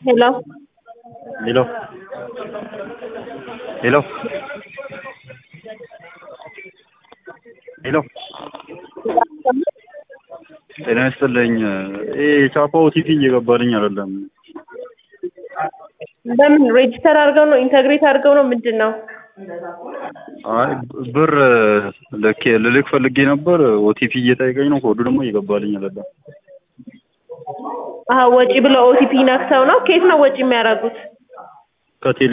ሄሎ ሄሎ ሄሎ ሄሎ ጤና ይስጥልኝ። ይሄ የቻፓ ኦቲፒ እየገባልኝ አይደለም። በምን ሬጂስተር አድርገው ነው ኢንተግሬት አድርገው ነው ምንድን ነው? አይ ብር ልኬ ልልክ ፈልጌ ነበር። ኦቲፒ እየጠየቀኝ ነው። ኮዱ ደግሞ እየገባልኝ አይደለም። አሀ ወጪ ብለው ኦቲፒ ነክተው ነው። ከየት ነው ወጪ የሚያደርጉት? ከቴሌ